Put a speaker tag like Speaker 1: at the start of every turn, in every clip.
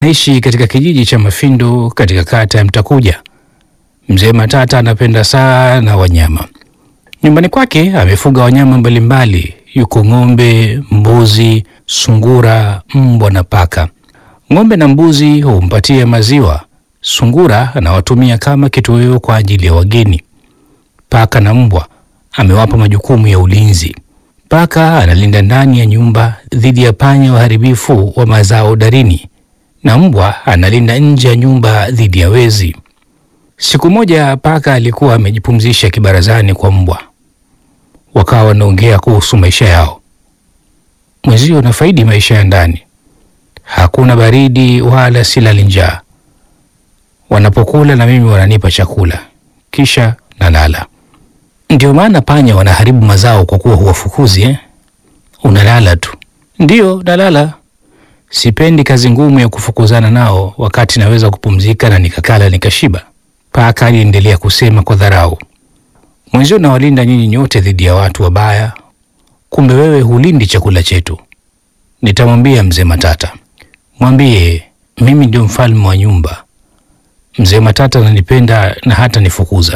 Speaker 1: Naishi katika kijiji cha Mafindo katika kata ya Mtakuja. Mzee Matata anapenda sana wanyama. Nyumbani kwake amefuga wanyama mbalimbali, yuko ng'ombe, mbuzi, sungura, mbwa na paka. Ng'ombe na mbuzi humpatia maziwa. Sungura anawatumia kama kitoweo kwa ajili ya wageni. Paka na mbwa amewapa majukumu ya ulinzi. Paka analinda ndani ya nyumba dhidi ya panya waharibifu wa mazao darini, na mbwa analinda nje ya nyumba dhidi ya wezi. Siku moja paka alikuwa amejipumzisha kibarazani kwa mbwa, wakawa wanaongea kuhusu maisha yao. Mwenzio nafaidi maisha ya ndani, hakuna baridi wala silali njaa. Wanapokula na mimi wananipa chakula, kisha nalala. Ndio maana panya wanaharibu mazao kwa kuwa huwafukuzi eh? Unalala tu. Ndiyo, nalala. Sipendi kazi ngumu ya kufukuzana nao wakati naweza kupumzika na nikakala nikashiba. Paka aliendelea kusema kwa dharau, mwenzio nawalinda nyinyi nyote dhidi ya watu wabaya, kumbe wewe hulindi chakula chetu. Nitamwambia mzee Matata, mwambie mimi ndio mfalme wa nyumba. Mzee Matata ananipenda na hata nifukuza.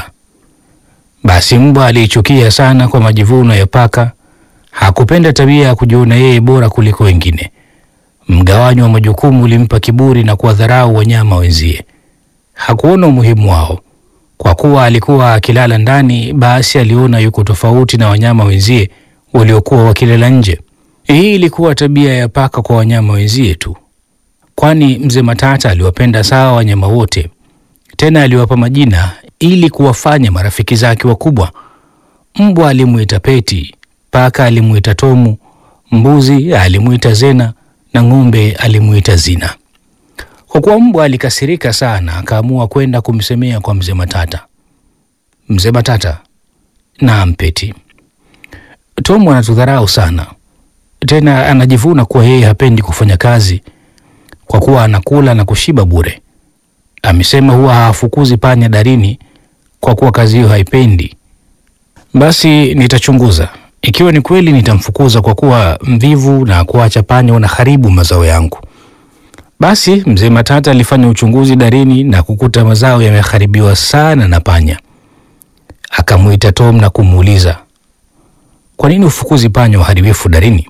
Speaker 1: Basi mbwa aliichukia sana kwa majivuno ya paka. Hakupenda tabia ya kujiona yeye bora kuliko wengine. Mgawanyo wa majukumu ulimpa kiburi na kuwadharau wanyama wenzie. Hakuona umuhimu wao. Kwa kuwa alikuwa akilala ndani, basi aliona yuko tofauti na wanyama wenzie waliokuwa wakilala nje. Hii ilikuwa tabia ya paka kwa wanyama wenzie tu, kwani mzee Matata aliwapenda sawa wanyama wote, tena aliwapa majina ili kuwafanya marafiki zake wakubwa. Mbwa alimuita Peti, paka alimuita Tomu, mbuzi alimuita Zena na ng'ombe alimuita Zina. Kwa kuwa mbwa alikasirika sana, akaamua kwenda kumsemea kwa mzee Matata. Mzee Matata, naam Peti, Tomu anatudharau sana, tena anajivuna kuwa yeye hapendi kufanya kazi kwa kuwa anakula na kushiba bure. Amesema huwa hawafukuzi panya darini kwa kuwa kazi hiyo haipendi. Basi nitachunguza, ikiwa ni kweli nitamfukuza kwa kuwa mvivu na kuacha panya wanaharibu mazao yangu. Basi mzee Matata alifanya uchunguzi darini na kukuta mazao yameharibiwa sana na panya. Akamwita Tom na kumuuliza, kwa nini ufukuzi panya waharibifu darini?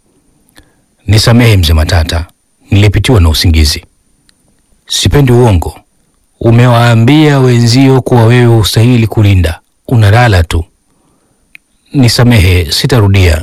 Speaker 1: Nisamehe mzee Matata, nilipitiwa na usingizi. Sipendi uongo. Umewaambia wenzio kuwa wewe hustahili kulinda, unalala tu. Nisamehe, sitarudia.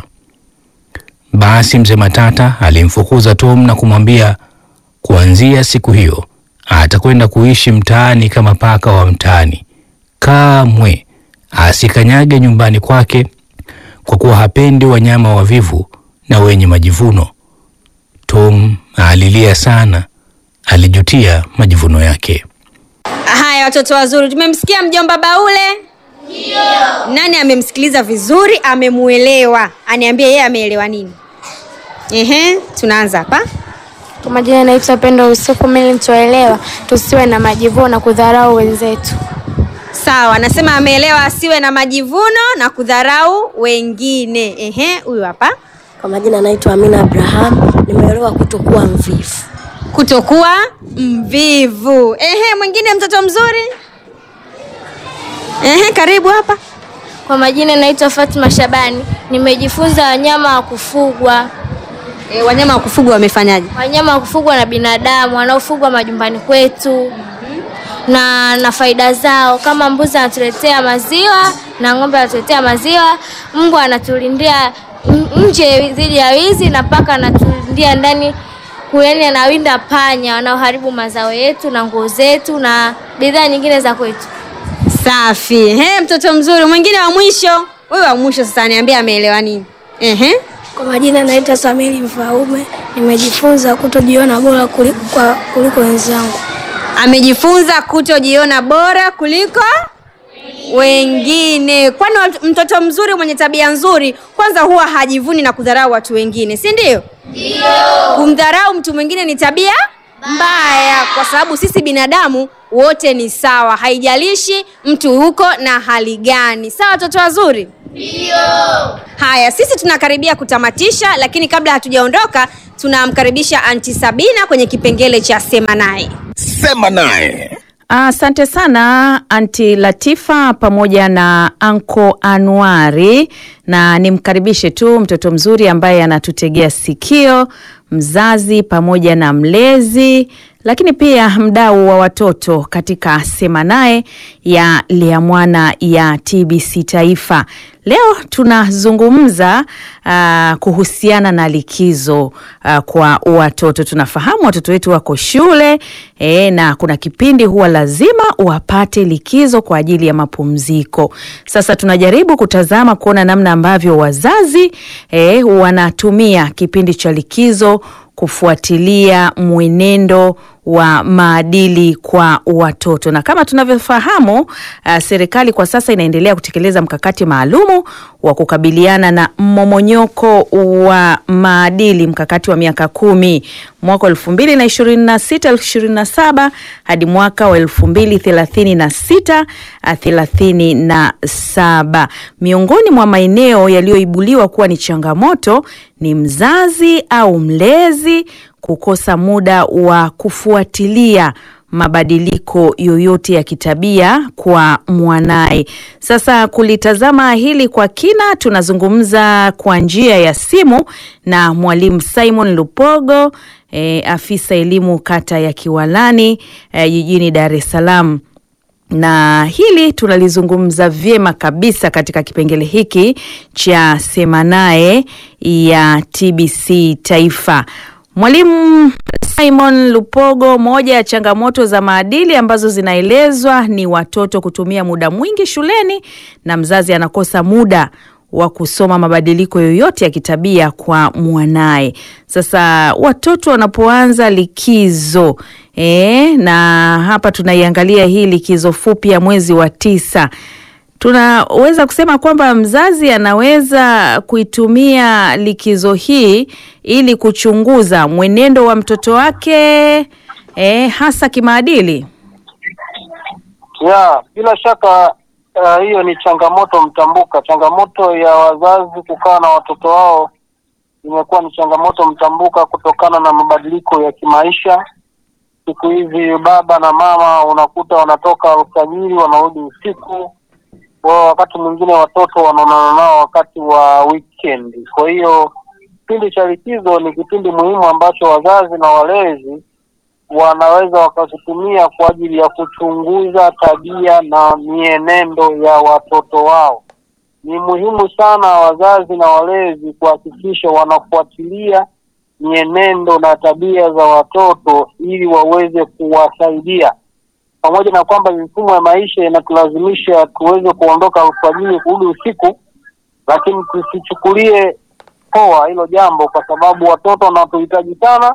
Speaker 1: Basi mzee Matata alimfukuza Tom na kumwambia kuanzia siku hiyo atakwenda kuishi mtaani kama paka wa mtaani. Kamwe asikanyage nyumbani kwake kwa kuwa hapendi wanyama wavivu na wenye majivuno. Tom alilia sana, alijutia majivuno yake.
Speaker 2: Haya, watoto wazuri, tumemsikia mjomba Baule. Ndio. Nani amemsikiliza vizuri, amemuelewa? Aniambie yeye ameelewa nini? Ehe, tunaanza hapa.
Speaker 3: Kwa majina naitwa Pendo Yusufu. Mimi nitoelewa tusiwe na majivuno na kudharau wenzetu.
Speaker 2: Sawa, anasema ameelewa asiwe na majivuno na kudharau wengine. Ehe, huyu hapa.
Speaker 4: Kwa majina naitwa Amina Abraham. Nimeelewa kutokuwa mvivu.
Speaker 2: Kutokuwa mvivu. Ehe, mwingine mtoto mzuri. Ehe, karibu hapa.
Speaker 3: Kwa majina naitwa Fatma Shabani. Nimejifunza wanyama wa kufugwa.
Speaker 2: E, wanyama wa kufugwa wamefanyaje?
Speaker 3: Wanyama wa kufugwa na binadamu wanaofugwa majumbani kwetu na na faida zao, kama mbuzi anatuletea maziwa na ng'ombe anatuletea maziwa, mbwa anatulindia n- nje dhidi ya wizi na paka anatulindia ndani kuyani, anawinda panya wanaoharibu mazao yetu na nguo zetu na bidhaa nyingine za kwetu.
Speaker 2: Safi. Ehe, mtoto mzuri. Mwingine wa mwisho. Huyu wa mwisho sasa niambie ameelewa nini? Ehe.
Speaker 5: Kwa majina naitwa Samiri Mfaume. Nimejifunza kutojiona bora kuliko, kwa, kuliko wenzangu.
Speaker 2: Amejifunza kutojiona bora kuliko wengine. Kwani watu- mtoto mzuri mwenye tabia nzuri kwanza huwa hajivuni na kudharau watu wengine, si ndio? Ndio. Kumdharau mtu mwingine ni tabia mbaya, kwa sababu sisi binadamu wote ni sawa, haijalishi mtu huko na hali gani. Sawa, watoto wazuri? Haya, sisi tunakaribia kutamatisha, lakini kabla hatujaondoka, tunamkaribisha Anti Sabina kwenye kipengele cha sema naye.
Speaker 6: Sema naye.
Speaker 7: Asante sana Anti Latifa pamoja na Anko Anuari, na nimkaribishe tu mtoto mzuri ambaye anatutegea sikio, mzazi pamoja na mlezi, lakini pia mdau wa watoto katika Sema Naye ya Lea Mwana ya TBC Taifa. Leo tunazungumza uh, kuhusiana na likizo uh, kwa watoto. Tunafahamu watoto wetu wako shule e, na kuna kipindi huwa lazima wapate likizo kwa ajili ya mapumziko. Sasa tunajaribu kutazama kuona namna ambavyo wazazi e, wanatumia kipindi cha likizo kufuatilia mwenendo wa maadili kwa watoto na kama tunavyofahamu uh, serikali kwa sasa inaendelea kutekeleza mkakati maalumu wa kukabiliana na mmomonyoko wa maadili, mkakati wa miaka kumi mwaka elfu mbili na ishirini na sita ishirini na saba hadi mwaka wa elfu mbili thelathini na sita thelathini na saba. Miongoni mwa maeneo yaliyoibuliwa kuwa ni changamoto ni mzazi au mlezi kukosa muda wa kufuatilia mabadiliko yoyote ya kitabia kwa mwanaye. Sasa kulitazama hili kwa kina, tunazungumza kwa njia ya simu na mwalimu Simon Lupogo, e, afisa elimu kata ya Kiwalani e, jijini Dar es Salaam na hili tunalizungumza vyema kabisa katika kipengele hiki cha Sema Naye ya TBC Taifa. Mwalimu Simon Lupogo, moja ya changamoto za maadili ambazo zinaelezwa ni watoto kutumia muda mwingi shuleni na mzazi anakosa muda wa kusoma mabadiliko yoyote ya kitabia kwa mwanaye. Sasa watoto wanapoanza likizo e, na hapa tunaiangalia hii likizo fupi ya mwezi wa tisa tunaweza kusema kwamba mzazi anaweza kuitumia likizo hii ili kuchunguza mwenendo wa mtoto wake eh, hasa kimaadili.
Speaker 8: Ya, bila shaka uh, hiyo ni changamoto mtambuka. Changamoto ya wazazi kukaa na watoto wao imekuwa ni changamoto mtambuka kutokana na mabadiliko ya kimaisha. Siku hizi baba na mama unakuta wanatoka alfajiri wanarudi usiku kwa wakati mwingine watoto wanaonana nao wakati wa weekend. Kwa hiyo kipindi cha likizo ni kipindi muhimu ambacho wazazi na walezi wanaweza wakakitumia kwa ajili ya kuchunguza tabia na mienendo ya watoto wao. Ni muhimu sana wazazi na walezi kuhakikisha wanafuatilia mienendo na tabia za watoto ili waweze kuwasaidia pamoja na kwamba mifumo ya maisha inatulazimisha tuweze kuondoka alfajiri kurudi usiku, lakini tusichukulie poa hilo jambo, kwa sababu watoto wanatuhitaji sana,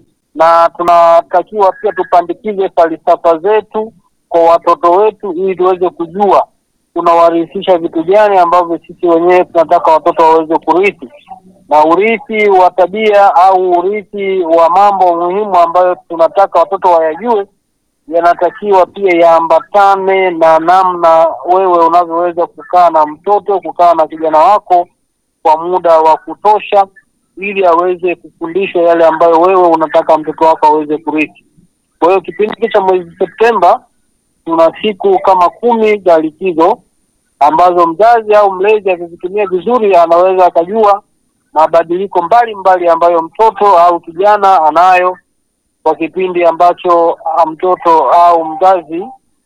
Speaker 8: na tunatakiwa pia tupandikize falsafa zetu kwa watoto wetu, ili tuweze kujua tunawarithisha vitu gani ambavyo sisi wenyewe tunataka watoto waweze kurithi, na urithi wa tabia au urithi wa mambo muhimu ambayo tunataka watoto wayajue yanatakiwa pia yaambatane na namna wewe unavyoweza kukaa na mtoto, kukaa na kijana wako kwa muda wa kutosha, ili aweze kufundishwa yale ambayo wewe unataka mtoto wako aweze kurithi. Kwa hiyo kipindi cha mwezi Septemba tuna siku kama kumi za likizo ambazo mzazi au mlezi akizitumia vizuri, anaweza akajua mabadiliko mbalimbali ambayo mtoto au kijana anayo kwa kipindi ambacho mtoto au mzazi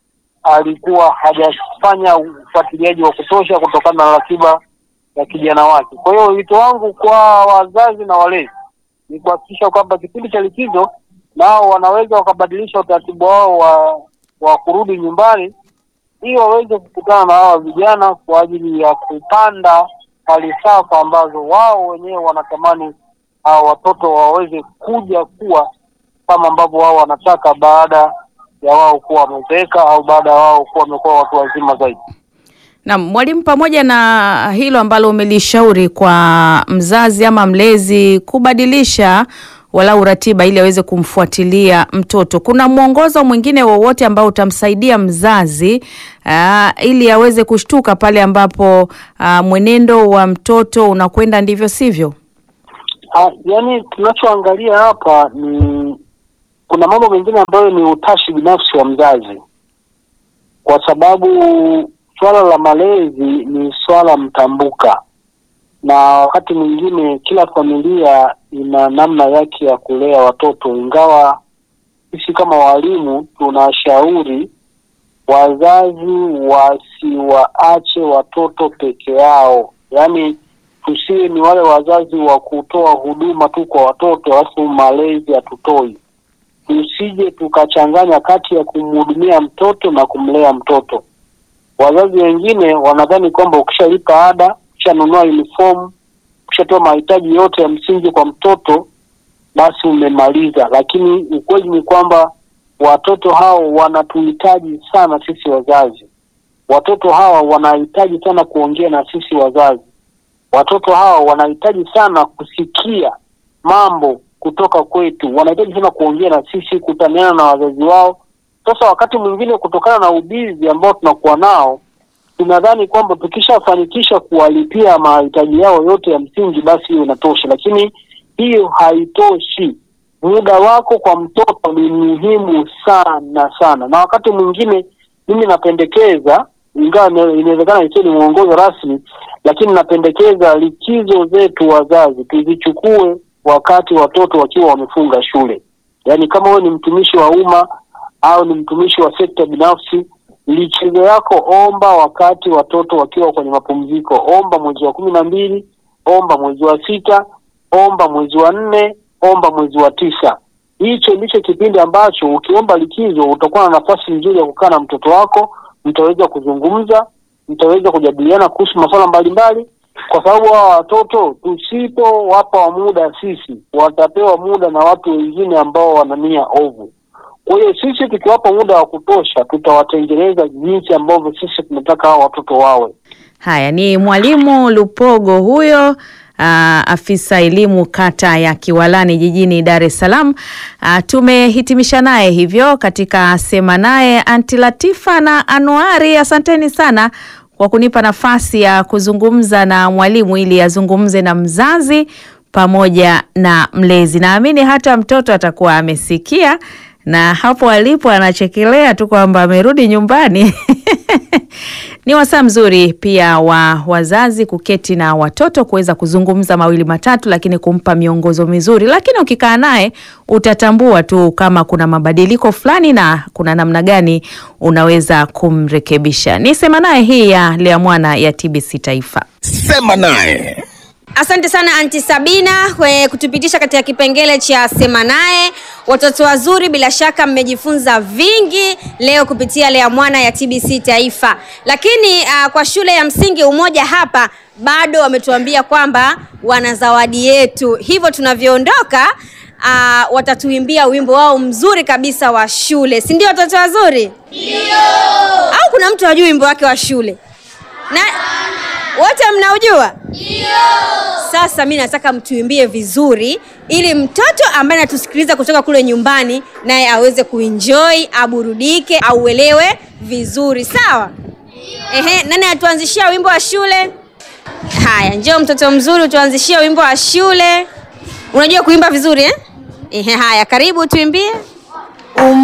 Speaker 8: alikuwa hajafanya ufuatiliaji wa kutosha kutokana na ratiba ya kijana wake. Kwa hiyo wito wangu kwa wazazi na walezi ni kuhakikisha kwamba kipindi cha likizo nao wanaweza wakabadilisha utaratibu wao wa wa kurudi nyumbani ili waweze kukutana na hawa vijana kwa ajili ya kupanda falsafa ambazo wao wenyewe wanatamani hawa watoto waweze kuja kuwa kama ambavyo wao wanataka baada ya wao kuwa wamezeeka au baada ya wao kuwa wamekuwa watu wazima zaidi.
Speaker 7: Na mwalimu, pamoja na hilo ambalo umelishauri kwa mzazi ama mlezi kubadilisha walau ratiba ili aweze kumfuatilia mtoto, kuna mwongozo mwingine wowote ambao utamsaidia mzazi aa, ili aweze kushtuka pale ambapo aa, mwenendo wa mtoto unakwenda ndivyo sivyo?
Speaker 8: Ah, yaani tunachoangalia hapa ni kuna mambo mengine ambayo ni utashi binafsi wa mzazi, kwa sababu swala la malezi ni swala mtambuka, na wakati mwingine kila familia ina namna yake ya kulea watoto, ingawa sisi kama walimu tunashauri wazazi wasiwaache watoto peke yao, yaani tusiwe ni wale wazazi wa kutoa huduma tu kwa watoto alafu malezi hatutoi. Tusije tukachanganya kati ya kumhudumia mtoto na kumlea mtoto. Wazazi wengine wanadhani kwamba ukishalipa ada, ukishanunua uniform, ukishatoa mahitaji yote ya msingi kwa mtoto, basi umemaliza, lakini ukweli ni kwamba watoto hao wanatuhitaji sana sisi wazazi. Watoto hawa wanahitaji sana kuongea na sisi wazazi. Watoto hawa wanahitaji sana kusikia mambo kutoka kwetu, wanahitaji sana kuongea na sisi, kutaniana na wazazi wao. Sasa wakati mwingine, kutokana na ubizi ambao tunakuwa nao, tunadhani kwamba tukishafanikisha kuwalipia mahitaji yao yote ya msingi, basi hiyo inatosha, lakini hiyo haitoshi. Muda wako kwa mtoto ni muhimu sana sana, na wakati mwingine mimi napendekeza, ingawa ina- inawezekana isiwe ni mwongozo rasmi, lakini napendekeza likizo zetu wazazi tuzichukue wakati watoto wakiwa wamefunga shule. Yaani kama wewe ni mtumishi wa umma au ni mtumishi wa sekta binafsi, likizo yako omba wakati watoto wakiwa kwenye mapumziko. Omba mwezi wa kumi na mbili, omba mwezi wa sita, omba mwezi wa nne, omba mwezi wa tisa. Hicho ndicho kipindi ambacho ukiomba likizo utakuwa na nafasi nzuri ya kukaa na mtoto wako, mtaweza kuzungumza, mtaweza kujadiliana kuhusu masuala mbalimbali, kwa sababu hawa watoto tusipowapa muda sisi, watapewa muda na watu wengine ambao wana nia ovu. Kwa hiyo sisi tukiwapa muda wa kutosha, tutawatengeneza jinsi ambavyo sisi tunataka hao watoto wawe.
Speaker 7: Haya ni mwalimu Lupogo huyo. aa, afisa elimu kata ya Kiwalani jijini Dar es Salaam. Aa, tumehitimisha naye hivyo katika sema naye Anti Latifa na Anuari, asanteni sana kwa kunipa nafasi ya kuzungumza na mwalimu ili azungumze na mzazi pamoja na mlezi. Naamini hata mtoto atakuwa amesikia na hapo alipo anachekelea tu kwamba amerudi nyumbani. Ni wasaa mzuri pia wa wazazi kuketi na watoto kuweza kuzungumza mawili matatu, lakini kumpa miongozo mizuri. Lakini ukikaa naye utatambua tu kama kuna mabadiliko fulani na kuna namna gani unaweza kumrekebisha. Ni sema naye hii ya Lea Mwana ya TBC Taifa.
Speaker 6: Sema naye.
Speaker 2: Asante sana Anti Sabina kwa kutupitisha katika kipengele cha sema naye. Watoto wazuri, bila shaka mmejifunza vingi leo kupitia Lea Mwana ya TBC Taifa. Lakini uh, kwa shule ya msingi Umoja hapa bado wametuambia kwamba wana zawadi yetu, hivyo tunavyoondoka uh, watatuimbia wimbo wao mzuri kabisa wa shule, si ndio watoto wazuri? Ndio. Au kuna mtu hajui wimbo wake wa shule? Na wote mnaujua? Sasa mi nataka mtuimbie vizuri ili mtoto ambaye anatusikiliza kutoka kule nyumbani naye aweze kuenjoy, aburudike, auelewe vizuri. Sawa? Ehe, nani atuanzishia wimbo wa shule? Haya, njoo mtoto mzuri utuanzishie wimbo wa shule. Unajua kuimba vizuri eh? Ehe, haya, karibu tuimbie.